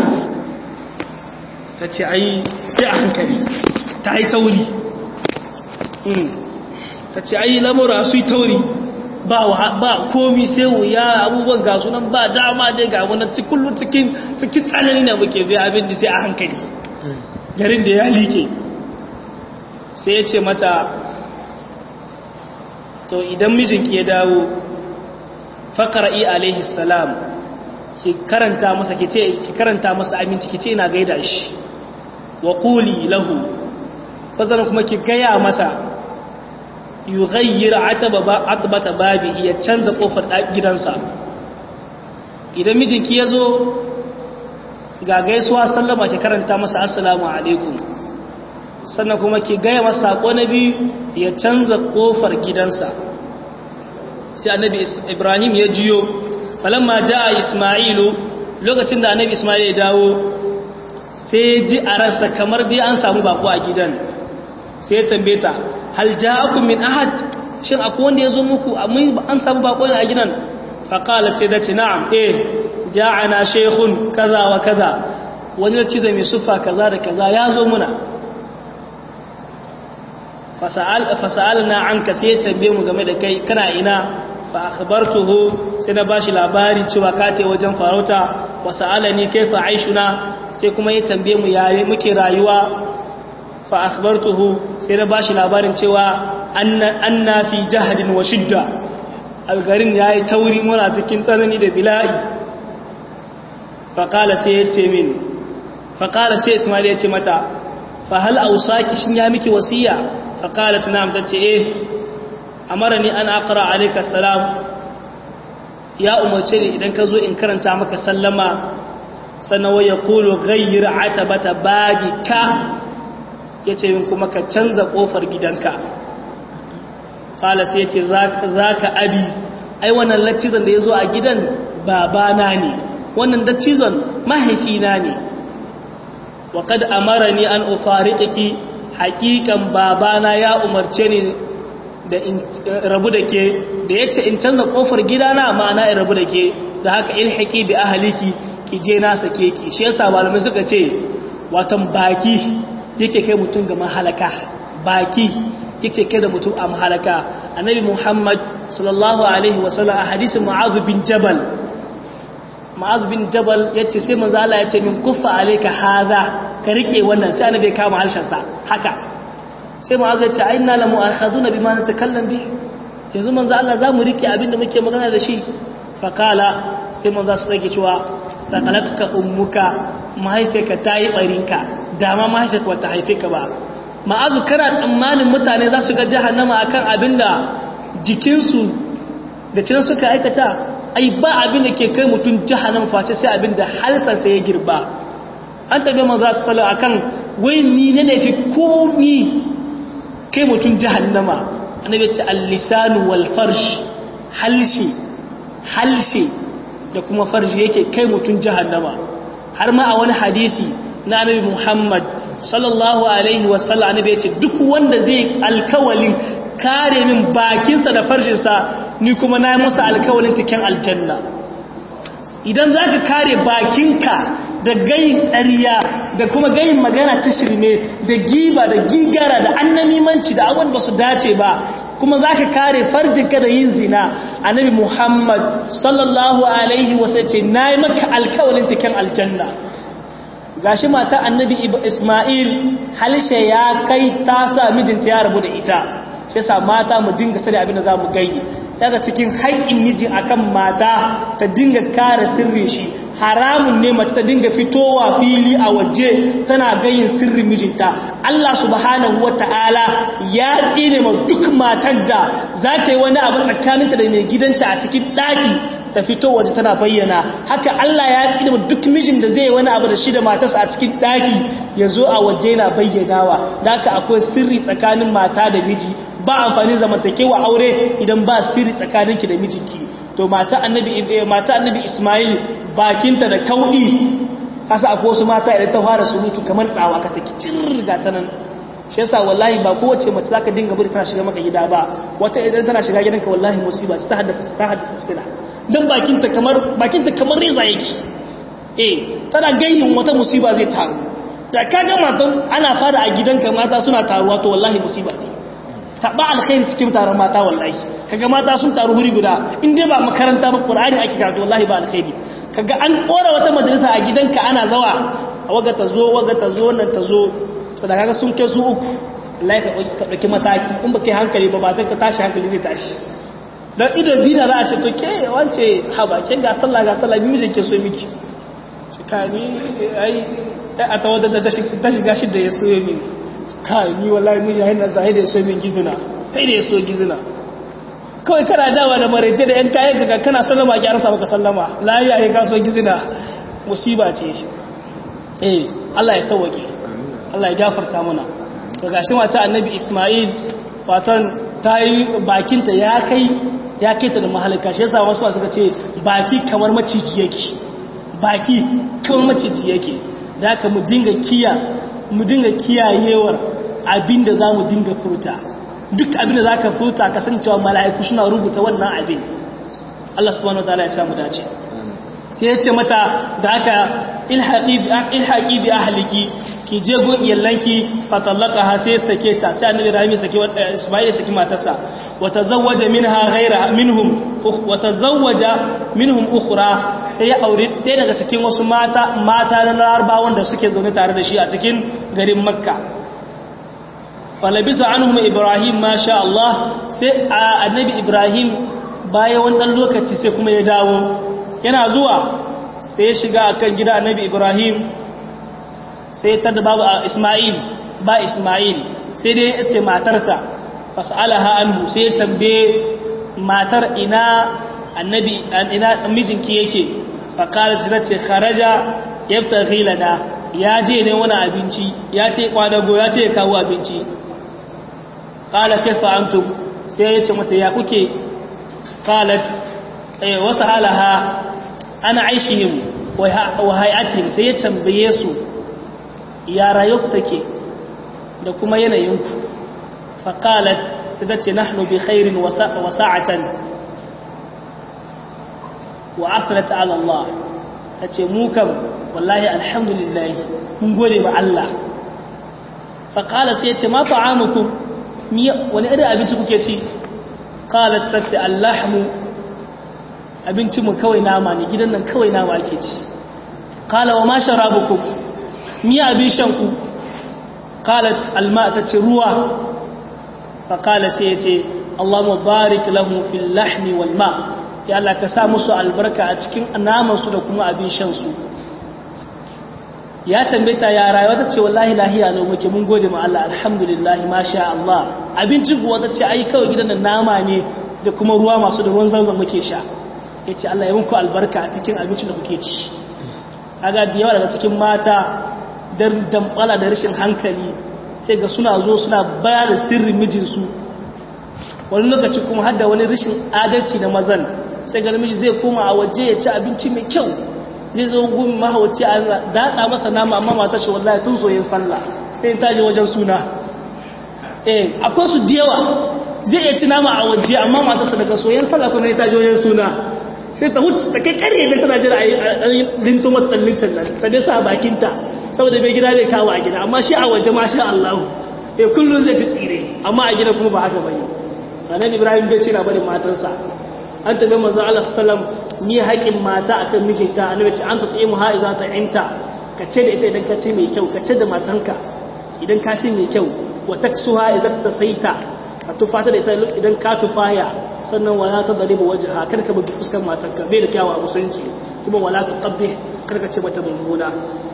ta ce ai sai a hankali ta yi tauri ta ce ayi lamura su yi tauri ba komi sai wuya abubuwan ga sunan ba dama dai ga wani kullum cikin cikin tsanani na muke bai abin da sai a hankali garin da ya like sai ya ce mata to idan mijinki ya dawo faƙara'i alaihi salam ki karanta masa ki ce ki karanta masa aminci ki ce ina gaida shi wa quli lahu fazana kuma ki gaya masa yughayyir atbata babihi ya canza kofar gidansa idan mijinki yazo ga gaisuwa sallama ki karanta masa assalamu alaikum sannan kuma ki gaya masa sako na biyu ya canza kofar gidansa sai annabi ibrahim ya jiyo falamma jaa isma'ilu lokacin da annabi isma'il ya dawo sai ji a ransa kamar dai an samu bako a gidan sai ya tambaye ta hal ja'akum min ahad shin akwai wanda yazo muku an samu bako ne a gidan fa qalat sai dace na'am eh ja'ana shaykhun kaza wa kaza wani da cizo mai sufa kaza da kaza yazo muna fasa'al fasa'alna anka sai ya tambaye mu game da kai kana ina fa akhbartuhu sai na bashi labari cewa ka tai wajen farauta wa sa'alani kaifa aishuna sai kuma ya tambaye mu yare muke rayuwa fa akhbartuhu sai na bashi labarin cewa anna fi jahdin wa shidda algarin yayi tauri muna cikin tsanani da bila'i fa qala sai ya ce min fa qala sai ismail ya ce mata fa hal ausaki shin ya miki wasiya fa qalat na'am tace eh amarani an aqra alayka salam ya umarce ni idan ka zo in karanta maka sallama sannan wai ya kulu ghayyir atabata babika yace min kuma ka canza kofar gidanka kala sai yace zaka abi ai wannan lattizan da yazo a gidan babana ne wannan dattizan mahaifina ne wa kad amarani an ufariqiki haqiqan babana ya umarce ni da in rabu da ke da yace in canza kofar gidana ma'ana in rabu da ke da haka ilhaqi bi ahliki ki je na sake ki shi yasa malamai suka ce watan baki yake kai mutum ga mahalaka baki yake kai da mutum a mahalaka annabi muhammad sallallahu alaihi wasallam a hadisin mu'adh bin jabal mu'adh bin jabal yace sai manzo Allah yace min kuffa alayka hadha ka rike wannan sai annabi ya kama harshen sa haka sai mu'adh yace inna la mu'akhaduna bima natakallam bi yanzu manzo Allah zamu rike abinda muke magana da shi fa kala sai manzo sai yake cewa sakalatka ummuka mahaifiyarka ta yi barinka dama mahaifiyarka wata haife ka ba ma'azu kana tsammanin mutane za su ga jahannama akan abinda jikinsu da cin suka aikata ai ba abin da ke kai mutum jahannama face sai abin da halsa sai ya girba an tabi manzo sallallahu akan wai ni ne ne fi komi kai mutum jahannama annabi ce al-lisanu wal farsh halshi halshi da kuma farji yake kai mutum jahannama har ma a wani hadisi na annabi Muhammad sallallahu alaihi wasallam annabi ya ce duk wanda zai alkawalin kare min bakinsa da farjinsa ni kuma na yi musu alkawalin cikin aljanna idan za ka kare bakinka da gayin ƙariya da kuma gayin magana ta shirme da giba da gigara da annamimanci da abin ba su dace ba kuma za ka kare farjinka da yin zina annabi muhammad sallallahu alaihi wasallam ce na yi maka alkawalin cikin aljanna gashi mata annabi isma'il halshe ya kai ta sa mijinta ya rabu da ita shi yasa mata mu dinga sani abin da za mu gani daga cikin haƙƙin miji akan mata ta dinga kare sirrin shi haramun ne mace ta dinga fitowa fili a waje tana gayin sirrin mijinta Allah subhanahu wata'ala ya tsine ma duk matar da za ta yi wani abu tsakaninta da mai gidanta a cikin ɗaki ta fito waje tana bayyana haka Allah ya tsine ma duk mijin da zai yi wani abu da shi da matarsa a cikin ɗaki ya zo a waje yana bayyanawa da haka akwai sirri tsakanin mata da miji ba amfani zamantakewa aure idan ba sirri tsakaninki da mijinki to mata annabi mata annabi Ismail bakinta da kaudi kasa akwai wasu mata idan ta fara surutu kamar tsawa ka take cirga ta nan shi yasa wallahi ba kowace mace zaka dinga bari tana shiga maka gida ba wata idan tana shiga gidanka wallahi musiba ta haddasa ta haddasa fitina dan bakinta kamar bakinta kamar reza yake eh tana gayyin wata musiba zai taru da kaga matan ana fara a gidanka mata suna taruwa to wallahi musiba ne taɓa alkhairi cikin taron mata wallahi kaga mata sun taru huri guda in dai ba makaranta ba qur'ani ake karatu wallahi ba alkhairi kaga an kora wata majalisa a gidanka ana zawa waga ta zo waga ta zo nan ta zo to da kaga sun kai su uku wallahi ka dauki mataki in ba kai hankali ba matan ka tashi hankali zai tashi dan ido bina za a ce to ke wance ha ba ke ga sallah ga sallah bi mijin ke so miki cikani ai a tawadda da ta shiga shi da ya so mini kai ni wallahi miji yana zai da ya so min gizina kai da ya so gizina kawai kana dawa da maraice da yan kayan ka kana sallama ki arsa baka sallama la ya yi kaso gizina musiba ce eh Allah ya sauwake Allah ya gafarta mana to gashi mata annabi Isma'il fatan tayi bakinta ya kai ya kai ta da mahalaka shi yasa wasu suka ce baki kamar maciji yake baki kamar maciji yake da haka mu dinga kiya mu dinga kiyayewar abinda za mu dinga furta duk abinda za ka furta kasancewa mala'iku suna rubuta wannan abin Allah subhanahu wa ta'ala ya samu dace sai ya ce mata da aka ilhaƙi bi ahaliki ki je gun iyalanki fatallaka ha sai sake ta sai annabi rahimi sake isma'il ya saki matarsa wa tazawwaja minha ghayra minhum wa tazawwaja minhum ukhra sai ya aure ɗaya daga cikin wasu mata mata na larabawan da suke zaune tare da shi a cikin garin makka falabisa anhum ibrahim masha Allah sai annabi ibrahim bayan wannan lokaci sai kuma ya dawo yana zuwa sai ya shiga akan gida annabi ibrahim sai ta da babu isma'il ba isma'il sai dai iske matarsa fas'alaha anhu sai ya tambaye matar ina annabi ina mijinki yake faqalat ta ce kharaja yabtaghi lana ya je ne wani abinci ya ce kwadago ya ce kawo abinci qala kaifa antum sai ya ce mata ya kuke qalat eh wasu halaha ana aishihim wa hay'atihim sai ya tambaye su ya rayuku take da kuma yanayinku faƙalat su dace nahnu bi khairin wa sa'atan wa afirata ala Allah ta ce mu kam wallahi alhamdulillah mun gode wa Allah faƙala sai ya ce ma ta'amukum wani irin abinci kuke ci ƙalat ta ce allahmu abincinmu kawai nama ne gidan nan kawai nama ake ci ƙala wa ma sharabukum miya abin shanku ƙalat alma ta ce ruwa faƙala sai ya ce Allah mubarak lahu fil lahmi wal ma ya Allah ka sa musu albarka a cikin namansu da kuma abin shansu ya tambata ya rayuwa ta ce wallahi lahiya ne muke mun gode ma Allah alhamdulillah masha Allah abinci kuwa ta ce ai kawai gidan da nama ne da kuma ruwa masu da ruwan zanzan muke sha ya ce Allah ya muku albarka a cikin abincin da kuke ci aga da yawa daga cikin mata dan dambala da rashin hankali sai ga suna zo suna bayar da sirrin mijinsu wani lokaci kuma har da wani rashin adalci na mazan sai ga namiji zai koma a waje ya ci abinci mai kyau zai zo gun mahauci a datsa masa nama amma mata shi wallahi tun soyin sallah sai ta je wajen suna eh akwai su da yawa zai iya ci nama a waje amma mata sa daga soyin sallah kuma ta je wajen suna sai ta huce ta kai kare da tana jira a yi linto mata dan lincin nan ta dai sa bakinta saboda bai gida bai kawo a gida amma shi a waje ma sha Allah eh kullun zai ta tsire amma a gida kuma ba haka bane sanan Ibrahim bai ce na bari matarsa an tabi manzo Allah sallam ni haƙin mata akan mijinta annabi ce an ta tsaye mu ha iza ta inta ka ce da ita idan ka ce mai kyau ka ce da matanka idan ka ce mai kyau wa taksuha idan ta saita ka tufata da ita idan ka tufaya sannan wala ta dariba wajha kar ka bugi fuskar matanka bai da kyawa musulunci kuma wala ta qabbi kar ka ce mata mummuna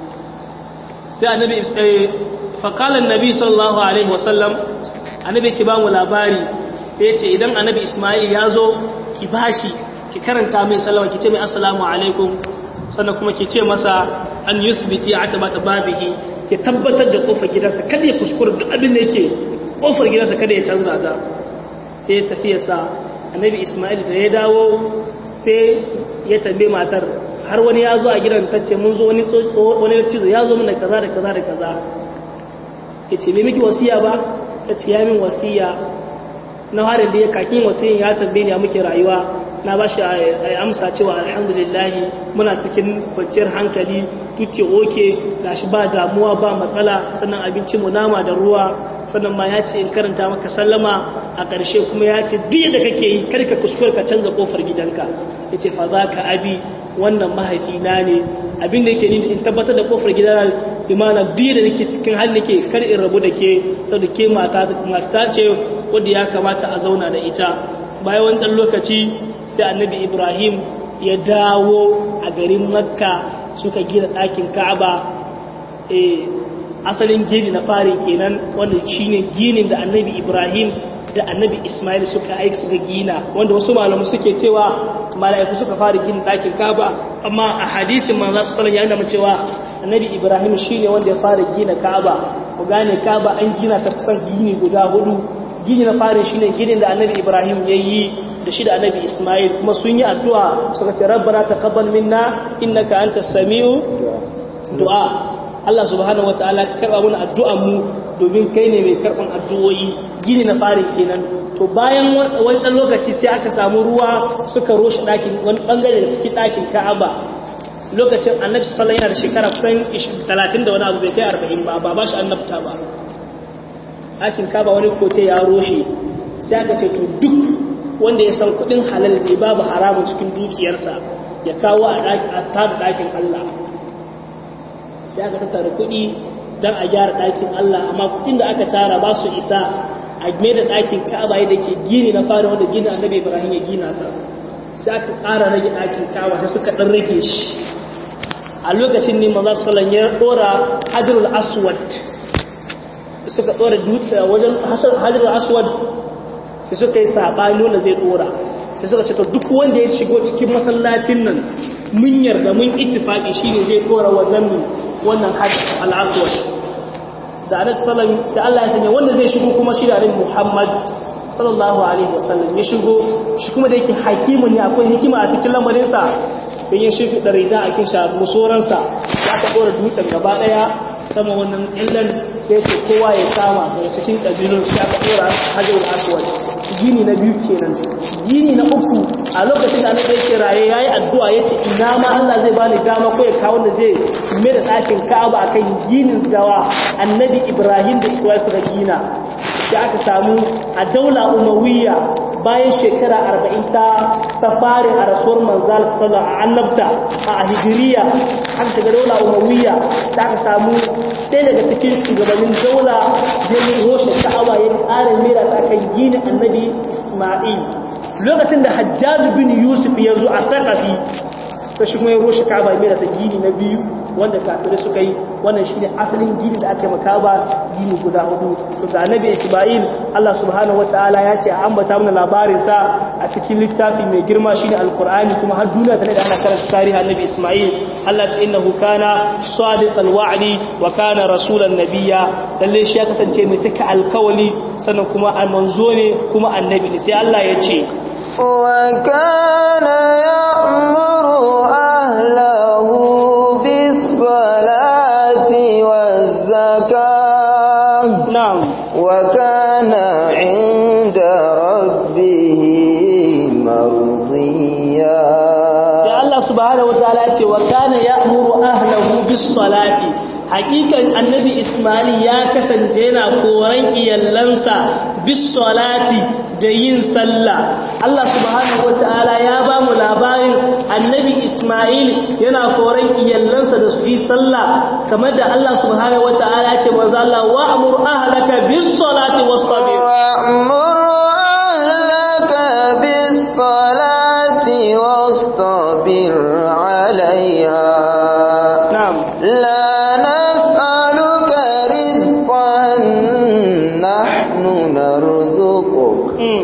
sai annabi fa qala annabi sallallahu alaihi wasallam annabi ki ba mu labari sai ce idan annabi Ismail ya zo ki bashi ki karanta mai sallama ki ce mai assalamu alaikum sannan kuma ki ce masa an yusbiti atabata babihi ya tabbatar da kofar gidansa kada ya kuskura duk abin da yake kofar gidansa kada ya canza ta sai ya tafi sa annabi Ismail da ya dawo sai ya tambaye matar har wani ya zo a gidan tace mun zo wani wani cizo ya zo mana kaza da kaza da kaza yace me miki wasiya ba tace ya min wasiya na harin da ya kakin wasiyin ya tambaye ni a muke rayuwa na ba shi amsa cewa alhamdulillah muna cikin kwanciyar hankali tuce oke gashi ba damuwa ba matsala sannan abinci mu nama da ruwa sannan ma ya ce in karanta maka sallama a ƙarshe kuma ya ce duk yadda kake yi karka kuskure ka canza kofar gidanka ya ce fa za ka abi wannan mahaifina ne abin da yake ni in tabbatar da kofar gidana imana duk da nake cikin hali nake kar in rabu da ke saboda ke mata mata ce wanda ya kamata a zauna da ita bayan wani dan lokaci sai annabi ibrahim ya dawo a garin makka suka gina ɗakin ka'aba asalin gini na fari kenan wanda shine ginin da annabi ibrahim da annabi ismail suka aiki suka gina wanda wasu malamu suke cewa mala'iku suka fara gina ɗakin ka'aba amma a hadisin manzo sallallahu alaihi wasallam cewa annabi ibrahim shine wanda ya fara gina ka'aba ku gane ka'aba an gina ta kusan gini guda hudu gini na fari shine ginin da annabi ibrahim yayi da shi da annabi Ismail kuma sun yi addu'a suka ce rabbana taqabbal minna innaka antas samiu du'a Allah subhanahu wataala ka karba mana addu'an mu domin kai ne mai karban addu'o'i gini na fari kenan to bayan wani dan lokaci sai aka samu ruwa suka roshe dakin wani bangare da cikin dakin Ka'aba lokacin annabi sallallahu alaihi wasallam yana da shekara kusan 30 da wani abu bai kai 40 ba ba ba shi annabta ba ɗakin Ka'aba wani kote ya roshe sai aka ce to duk wanda ya san kudin halal ne babu haramun cikin dukiyarsa ya kawo a tada ɗakin Allah sai aka tattara kudi don a gyara ɗakin Allah amma kudin da aka tara ba su isa a mai da ɗakin ka'aba da ke gini na fara wanda gina annabi ibrahim ya gina sa sai aka ƙara rage ɗakin ka'aba sai suka ɗan rage shi a lokacin ne maza sallan ya ɗora hajjarul aswad suka ɗora dutse wajen hajjarul aswad sai suka yi saɓani wanda zai ɗora sai suka ce to duk wanda ya shigo cikin masallacin nan mun yarda mun ittifaqi shine zai ɗora wannan wannan hajj al-aswad da Anas sallam sai Allah ya sanya wanda zai shigo kuma shi da Annabi Muhammad sallallahu alaihi wasallam ya shigo shi kuma da yake hakimu ne akwai hikima a cikin lamarin sa sai ya shifi da rida a kin sha musoran sa ya ta ɗora dutsen gaba daya sama wannan illan sai ce kowa ya kama daga cikin kabilun sai aka dora hajjar aswad gini na biyu kenan gini na uku a lokacin da annabi yake raye yayi addu'a yace ina ma Allah zai bani dama ko ya kawo da zai mai da ɗakin Ka'aba akan ginin dawa annabi Ibrahim da Isma'il suka gina sai aka samu a daula umawiyya bayan shekara arba'in ta ta fare a rasuwar manzal sallallahu a annabta a hijiriya aka shiga daula umawiyya da aka samu ɗaya daga cikin shugabannin daula ya roshe ka'aba ya ƙara mera ta kan gini annabi isma'il lokacin da hajjaj bin yusuf ya zo a sakafi ta shi kuma ya roshe ka'aba ya mera ta gini na biyu wanda kafirai suka yi wannan shi ne asalin gini da aka maka ba gini guda hudu to ga annabi isma'il Allah subhanahu wataala ya ce a ambata mana labarin sa a cikin littafi mai girma shine alqur'ani kuma har duniya tana da ana karanta tarihi annabi isma'il Allah ce innahu kana sadiqal wa'di wa kana rasulan nabiyya lalle shi ya kasance mai cika alkawali sannan kuma manzo ne kuma annabi ne sai Allah ya ce وكان يأمر أهله بالصلاة والزكاة na'am وكان عند ربه مرضيا sai Allah subhanahu wataala ya ce wa kana ya'muru ahlahu bis salati hakikan annabi Isma'il ya kasance yana koran iyallansa bis salati da yin sallah Allah subhanahu wataala ya ba mu labarin annabi Isma'il yana koran iyallansa da su yi sallah kamar da Allah subhanahu wataala ya ce manzo Allah wa'mur ahlaka bis salati wastabir وأمر أهلك بالصلاة واصطبر عليها na'am لا نسألك رزقا نحن نرزقك mm.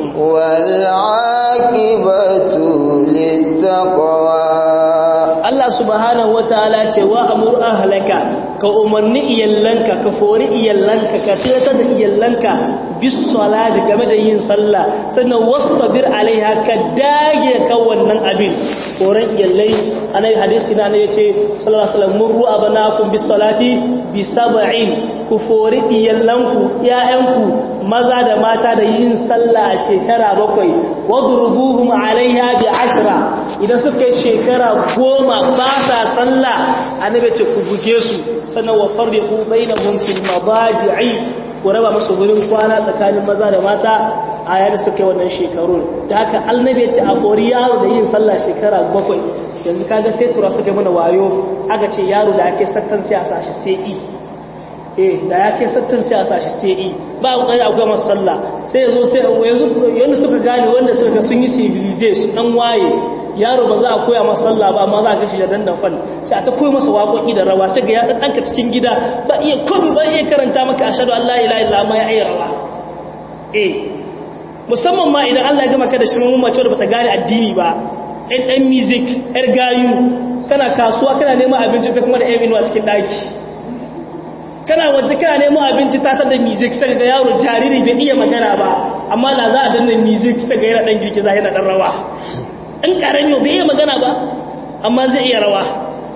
والعاقبة للتقوى Allah subhanahu wataala ce wa amur ahlaka ka umarni iyallanka ka fori iyallanka ka tilatar da iyallanka bis salati game da yin sallah sannan wastabir alaiha ka dage kan wannan abin koran iyallai anai hadisi na ne yace sallallahu alaihi wasallam murru abanakum bis salati bi sab'in ku fori iyallanku ƴaƴanku maza da mata da yin sallah a shekara bakwai wadrubuhum alaiha bi ashra idan suka yi shekara goma ba sa sallah annabi ce ku buge su sannan wa farriqu bainahum fil mabaji'i ku raba musu gurin kwana tsakanin maza da mata a yayin suka yi wannan shekarun da haka annabi ya ce a fori yaro da yin sallah shekara bakwai yanzu kaga sai tura suka mana wayo aka ce yaro da ake sattan sai a sashi sai i eh da ya kai sattan sai a sashi sai i ba a kokari akwai masa sallah sai yazo sai yanzu yanda suka gane wanda suka sun yi civilization dan waye yaro ba za a koya masa sallah ba amma za a gashi da dandan fan sai a ta koyi masa waƙoƙi da rawa sai ga ya dan danka cikin gida ba iya komai ba iya karanta maka ashhadu an la ilaha illa ma ya iya rawa eh musamman ma idan Allah ya gama ka da shirin mace da bata gane addini ba ɗan ɗan music ɗan gayu kana kasuwa kana neman abinci ta kuma da ɗan inuwa cikin ɗaki kana waje kana neman abinci ta da music sai ga yaro jariri bai iya magana ba amma da za a danna music sai ga yana ɗan girgiza yana ɗan rawa in ƙarami bai iya magana ba amma zai iya rawa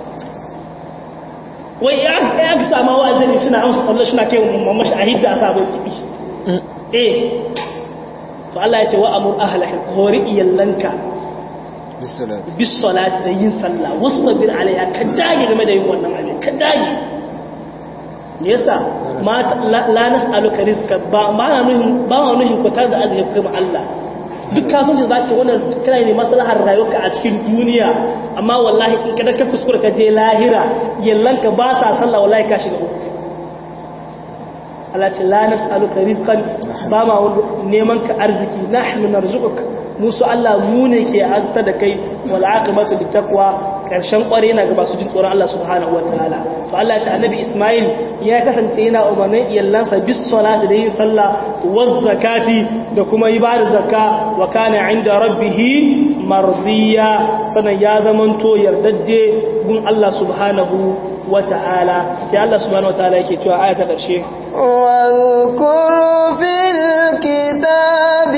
wai ya aka sama wa'azini suna amsa sallah suna kai mamashi a hidda a sabon kiɗi eh to Allah ya ce wa amur ahlaka hori iyallanka bisalati bis salati da yin sallah wastabir alaiha ka dage game da yin wannan abin ka dage me yasa ma la nas'aluka rizqa ba ma na nuhin ba ma nuhin ko tar da arziki kuma Allah duk kasuwanci za ka wannan kana ne maslahar rayuwarka a cikin duniya amma wallahi in kada ka kuskura ka je lahira yallanka ba sa sallah wallahi ka shiga uku Allah ce la nas'aluka rizqan ba ma neman ka arziki nahnu narzuquk musu Allah mu ne ke azta da kai wal aqibatu littaqwa karshen kware na ga masu jin tsoron Allah subhanahu wataala to Allah ya ce annabi Ismail ya kasance yana umarnin iyallansa bis salati da yin sallah waz zakati da kuma ibada zakka wa kana inda rabbih mardiya sanan ya zamanto yardadde gun Allah subhanahu wataala sai Allah subhanahu wataala yake cewa aya ta karshe واذكر في الكتاب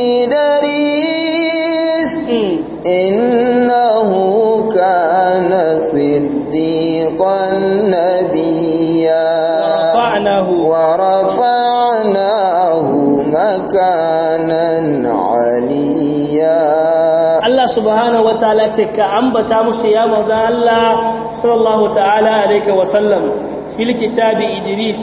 إدريس إنه كان صديقا نبيا rafa'nahu ورفعناه مكانا عليا Allah subhanahu wataala ce ka ambata musu ya manzo Allah sallallahu ta'ala alaihi wa sallam fil kitabi Idris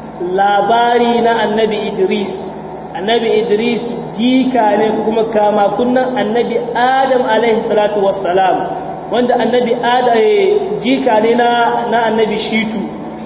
labari na annabi Idris annabi Idris jika ne kuma kama kunnan annabi Adam alaihi salatu wassalam wanda annabi Adam jika ne na na annabi Shitu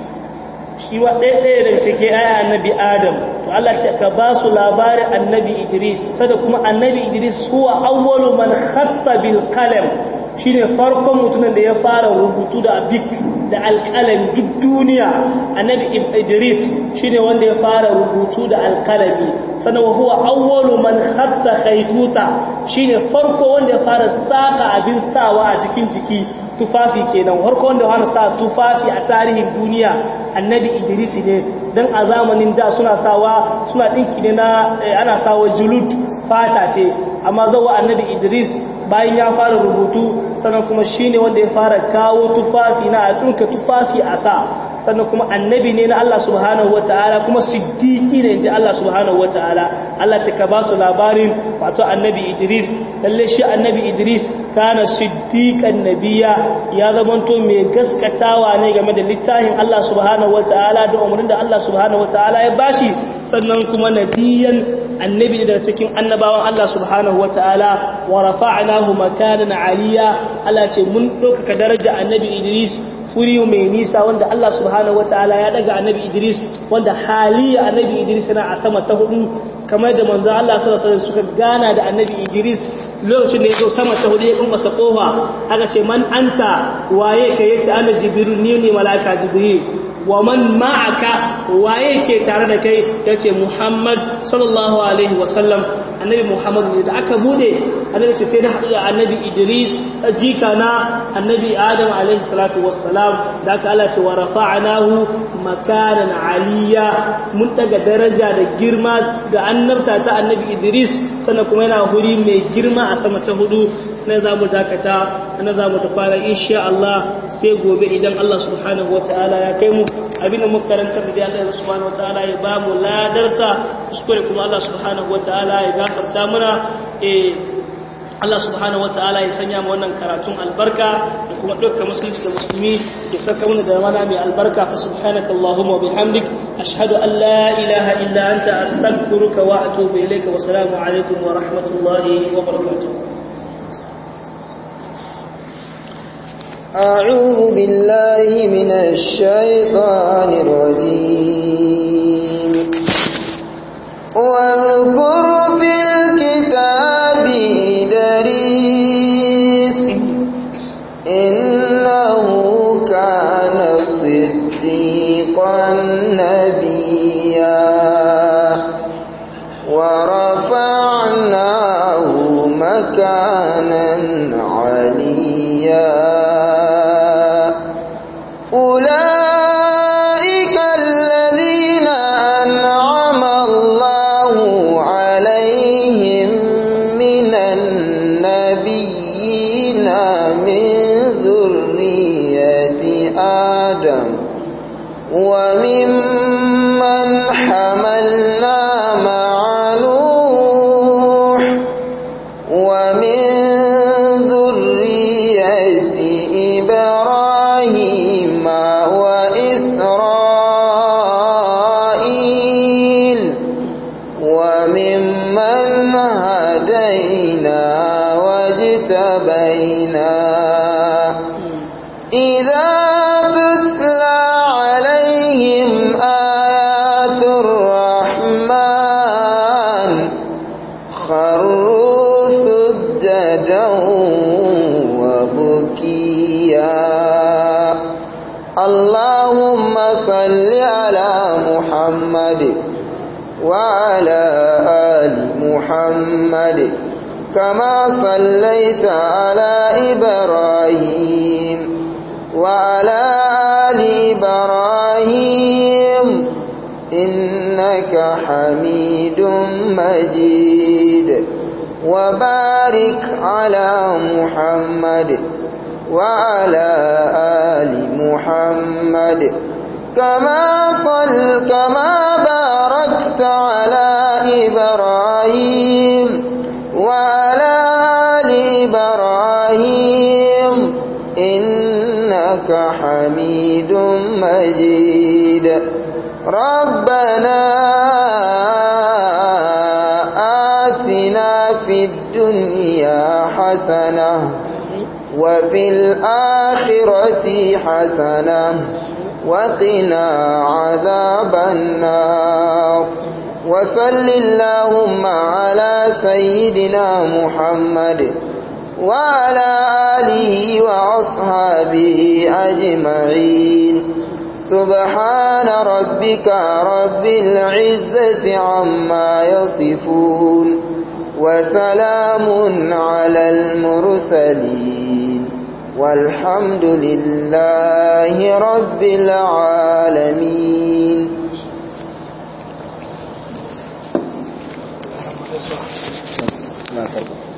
shi wa ɗaya ɗaya daga cikin aya annabi Adam to Allah ce ka ba su labarin annabi Idris sada kuma annabi Idris huwa awwalu man khatta bil qalam shine farkon mutumin da ya fara rubutu da bik da alƙalam duk duniya annabi Idris shine wanda ya fara rubutu da alƙalami sannan wa huwa awwalu man khatta khaytuta shine farko wanda ya fara saka abin sawa a cikin jiki tufafi kenan farko wanda ya sa tufafi a tarihin duniya annabi Idris ne dan a zamanin da suna sawa suna dinki ne na ana sawa julud fata ce amma zawa annabi Idris bayan ya fara rubutu sannan kuma shine wanda ya fara kawo tufafi na a dinka tufafi a sa sannan kuma annabi ne na Allah subhanahu wataala kuma siddiqi ne inji Allah subhanahu wataala Allah ta ka ba su labarin wato annabi Idris lalle shi annabi Idris kana siddiqan nabiyya ya zamanto mai gaskatawa ne game da littafin Allah subhanahu wataala da umarnin da Allah subhanahu wataala ya bashi sannan kuma nabiyan annabi daga cikin annabawan Allah subhanahu wataala wa rafa'nahu makanan aliyya Allah ce mun ɗaukaka daraja annabi Idris wuri mai nisa wanda Allah subhanahu wataala ya daga annabi Idris wanda haliya annabi Idris yana a sama ta hudu kamar da manzo Allah sallallahu alaihi wasallam suka gana da annabi Idris lokacin da yazo sama ta hudu ya kuma masa kofa aka ce man anta waye ka yace ana jibril ni ne malaika jibril wa man ma'aka waye ke tare da kai yace Muhammad sallallahu alaihi wasallam annabi Muhammad ne da aka bude annabi ce sai na haɗu da annabi Idris jika na annabi Adam alaihi salatu wassalam da aka Allah ce wa rafa'nahu makanan aliyya mun daga daraja da girma da annabta ta annabi Idris sannan kuma yana huri mai girma a sama ta hudu na za mu dakata na za mu tafara insha Allah sai gobe idan Allah subhanahu wataala ya kai mu abin da muka karanta da Allah subhanahu wataala ya ba mu ladarsa kuskure kuma Allah subhanahu wataala ya gafarta mana eh Allah subhanahu wataala ya sanya mu wannan karatun albarka da kuma dukkan musulunci da musulmi ya saka mana da mana mai albarka fa subhanaka allahumma wa bihamdik ashhadu an la ilaha illa anta astaghfiruka wa atubu ilayka wa assalamu alaikum wa rahmatullahi wa barakatuh أعوذ بالله من الشيطان الرجيم واذكر في الكتاب إدريس إنه كان صديقا نبيا ورفعناه مكانا عليا أولئك الذين أنعم الله عليهم من النبيين من ذرية آدم وممن حملنا مع نوح ومن ذرية إبراهيم وإسرائيل وممن هدينا واجتبينا إذا تتلى عليهم آيات الرحمن خروا سجدا وبكيا اللهم صل على محمد وعلى آل محمد كما صليت على إبراهيم وعلى آل إبراهيم إنك حميد مجيد وبارك على محمد وعلى آل محمد كما صل إبراهيم وعلى آل إبراهيم إنك حميد مجيد ربنا آتنا في الدنيا حسنة وفي الآخرة حسنة وقنا عذاب النار وصل اللهم على سيدنا محمد وعلى آله وأصحابه أجمعين سبحان ربك رب العزة عما يصفون وسلام على المرسلين والحمد لله رب العالمين na farko